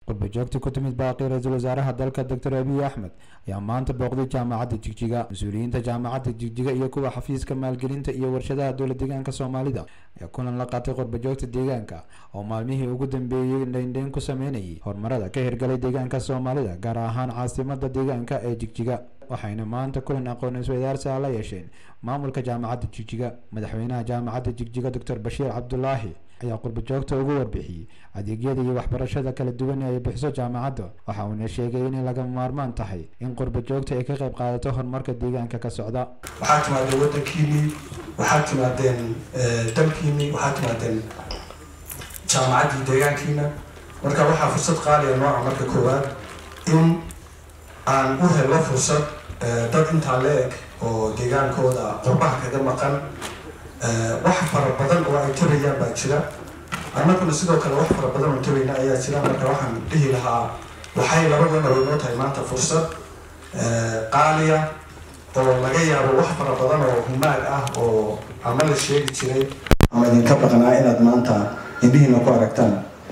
qurbajoogta ku timid baaqi ra-iisul wasaaraha dalka doctor abiy axmed ayaa maanta booqday jaamacadda jigjiga mas-uuliyiinta jaamacadda jigjiga iyo kuwa xafiiska maalgelinta iyo warshadaha dowla deegaanka soomaalida ayaa kulan la qaatay qurbajoogta deegaanka oo maalmihii ugu dambeeyey dheindheyn ku sameynayay horumarada ka hirgalay deegaanka soomaalida gaar ahaan caasimada deegaanka ee jigjiga waxayna maanta kulan aqoon isweydaarsiha la yeesheen maamulka jaamacadda jigjiga madaxweynaha jaamacadda jigjiga doctor bashiir cabdulaahi ayaa qurbajoogta ugu warbixiyey adeegyada iyo waxbarashada kala duwan ee ay bixiso jaamacadda waxa uuna sheegay inay lagama maarmaan tahay in qurbajoogta ay ka qayb qaadato horumarka deegaanka ka socda waxaad timaadeen wadankiinii waxaad timaadeen dalkiinii waxaad timaadeen jaamacaddii deegaankiina marka waxaa fursad qaaliya nooca marka koowaad in aan u helo fursad dad intaa la eg oo deegaankooda qurbaha kaga maqan wax fara badan oo ay tabayaan baa jira annaguna sidoo kale wax fara badan oo tabayna ayaa jira marka waxaan dhihi lahaa waxay labadana way noo tahay maanta fursad qaaliya oo laga yaabo wax fara badan oo humaag ah oo ama la sheegi jiray ama idinka baqnaa inaad maanta indhihiina ku aragtaan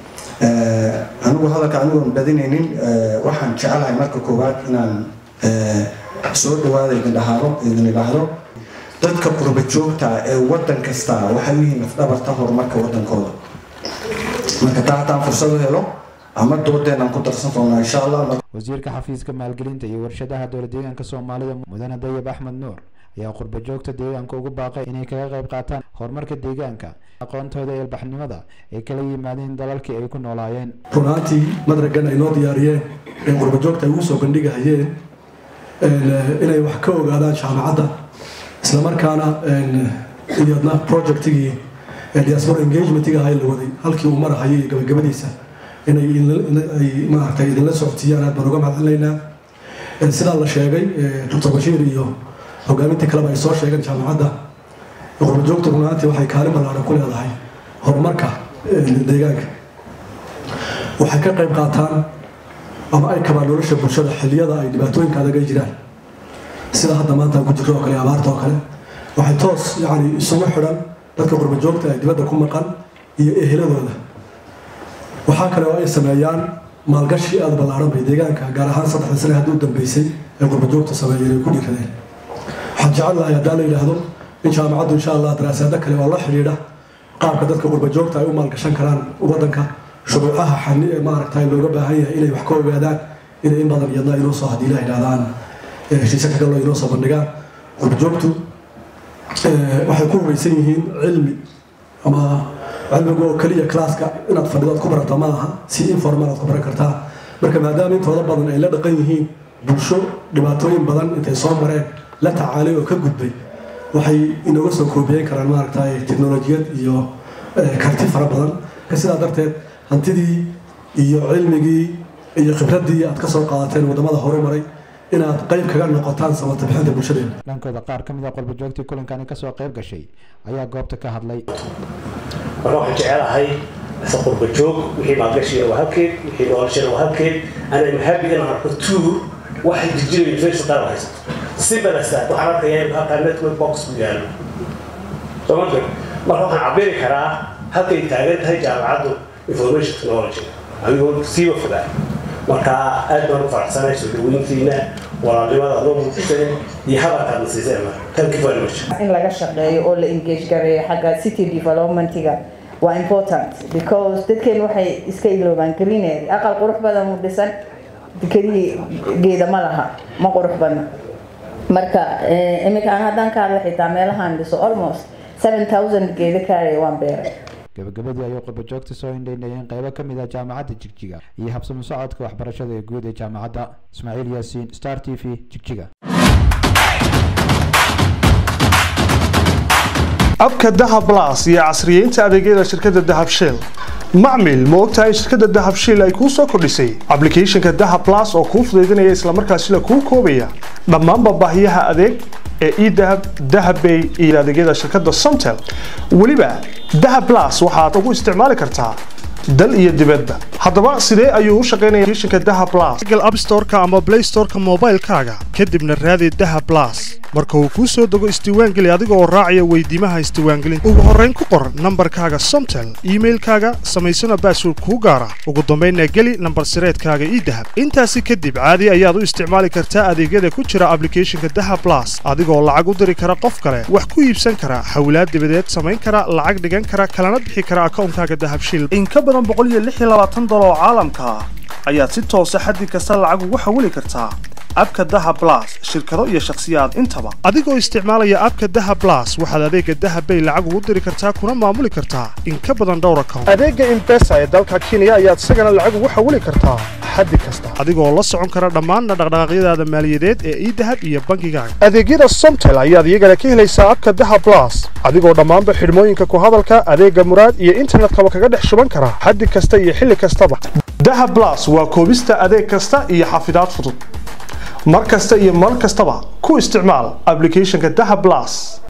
anigu hadalka anigoon badinaynin waxaan jecelahay marka koowaad inaan soo dhawaada idin dhahaado idin idhaahdo dadka qurba joogta ee wadan kasta waxay u yihiin lafdhabarta horumarka wadankooda marka taa haddaan fursad u helo ama doodeenaan ku darsan doonaa insha allah wasiirka xafiiska maalgelinta iyo warshadaha dowla deegaanka soomaalida mudane dayab axmed nuur ayaa qurbajoogta deegaanka ugu baaqay inay kaga qayb qaataan horumarka deegaanka aqoontooda ee ilbaxnimada ay kala yimaadeen dalalkii ay ku noolaayeen runaantii madragan ay noo diyaariyeen ee qurbajoogta ay ugu soo bandhigahayeen inay wax ka ogaadaan jaamacadda islamarkaana iyadna projectigii diaspora engagementiga ahay la waday halkii uu marahayay gabagabadiisa inay maaragtay idinla socodsiiyaan aad baan uga mahadcelinaynaa sidaa la sheegay doctor bashiir iyo hogaamintii kaleba ay soo sheegeen jaamacadda qurbajoogta runaantii waxay kaalin ballaaran ku leedahay horumarka deegaanka waxay ka qayb qaataan ama ay kabaan nolosha bulshada xilliyada ay dhibaatooyinka adag ay jiraan sida hadda maanta ku jirto oo kale abaarta oo kale waxay toos yani isugu xidhan dadka qurbajoogta ay dibadda ku maqan iyo eheladooda waxaa kale oo ay sameeyaan maalgashi aada ballaaran bay deegaanka gaar ahaan saddexda sane haddii u dambeysay ay qurbajoogta sameeyeen ay ku dhiiradeen waxaan jecel lahay haddaan la yidhaahdo in jaamacaddu insha allah daraasaado kale oo la xidhiidha qaabka dadka qurbajoogta ay u maalgashan karaan waddanka shuruucaha xani ee maaragta looga baahan yahay inay wax ka ogaadaan inay in badan iyadna inoo soo haddii la yidhahdaan heshiise ka galoo inoo soo bandhigaan qurbajoogtu waxay ku hubaysan yihiin cilmi ama cilmiga oo keliya classka inaad fadhido aad ku barata ma aha si informal aad ku baran kartaa marka maadaama intooda badan ay la dhaqan yihiin bulsho dhibaatooyin badan intay soo mareen la tacaalay oo ka gudbay waxay inooga soo koobiyeyn karaan maaragtay teknolojiyad iyo karti fara badan sidaa darteed hantidii iyo cilmigii iyo khibraddii aad ka soo qaadateen waddamada horumaray inaad qayb kaga noqotaan samata bixinta bulshadeena dhankooda qaar ka mid a qurbajoogtii kulankani kasoo qayb gashay ayaa goobta ka hadlay marka waxaan jecelahay ase qurbajoog wixii maalgashiga waa halkeed wixii noloshana waa halkeed ana mahabi inaan arko tuur waxay jirjira university qaar haysato sibalasta waxaan arkayaa in halkaa network box ku yaalo soomaalka marka waxaan cabiri karaa halkay taagan tahay jaamacaddu information technology adigoo siiba fogaa marka aad baan u faraxsanahay soo dhaweyntiina walaalnimada adoo muujiseen iyo hadalkaad na siiseen thank you very much in laga shaqeeyo oo la engage gareeyo xagga city developmentiga waa important because dadkeen waxay iska iloobaan greenery aqal qurux badan u dhisan keliya geeda ma laha ma qurux badna marka iminka aan haddaan ka hadla xitaa meelahaan dhiso almost seven thousand geeda kaaraya waan beeray gabagabadii ayuu qurbajoogta soo indhaynayeen qaybo ka mid ah jaamacadda jigjiga iyo habsamo socodka waxbarashada ee guud ee jaamacadda ismaaciil yaasiin star t v jigjiga abka dahab las iyo casriyeynta adeegyada shirkadda dahab shell macmil ma ogtahay shirkadda dahab shell ay kuu soo kordhisay ablicathonka dahab las oo kuu fudaydinaya islamarkaasina kuu koobaya dhammaanba baahiyaha adeeg ee edahab dahabbay iyo adeegyada shirkadda somtel weliba dahab las waxaad ugu isticmaali kartaa dal iyo dibadba haddaba sidee ayuu u shaqaynaya applicationka dahab plus google app store-ka ama play store-ka moobaylkaaga kadibna raadi dahab plus marka uu kuu soo dego isdiiwaangeli adiga oo raacaya weydiimaha isdiiwaangelinta ugu horrayn ku qor nambarkaaga somtel iimailkaaga samaysana baasword kuu gaara ugu dambaynna geli nambar sireedkaaga ii dahab intaasi kadib caadi ayaad u isticmaali kartaa adeegyada ku jira ablicathonka daha blas adigoo lacag u diri kara qof kale wax ku iibsan kara hawlaad dibadeed samayn kara lacag dhigan kara kalana bixi kara akawnkaaga dahabshiil in ka badan dolar oo caalamka ah ayaad si toosa xaddi kasta lacag ugu xawili kartaa abka daha blas shirkado iyo shakhsiyaad intaba adigoo isticmaalaya abka daha blas waxaad adeega dahabbay lacag ugu diri kartaa kuna maamuli kartaa in ka badan dhowr account adeega imbesa ee dalka kenya ayaad isagana lacag ugu xawili kartaa xaddi kasta adigoo la socon kara dhammaanna dhaqdhaqaaqyadaada maaliyadeed ee idahab iyo bangigaaga adeegyada somtel ayaad iyagana ka helaysaa abka daha blas adigoo dhammaanba xidhmooyinka ku hadalka adeega muraad iyo internetkaba kaga dhex shuban kara xaddi kasta iyo xilli kastaba daha blas waa koobista adeeg kasta iyo xafidaad fudud mar kasta iyo mar kastaba ku isticmaal ablicathonka daha blas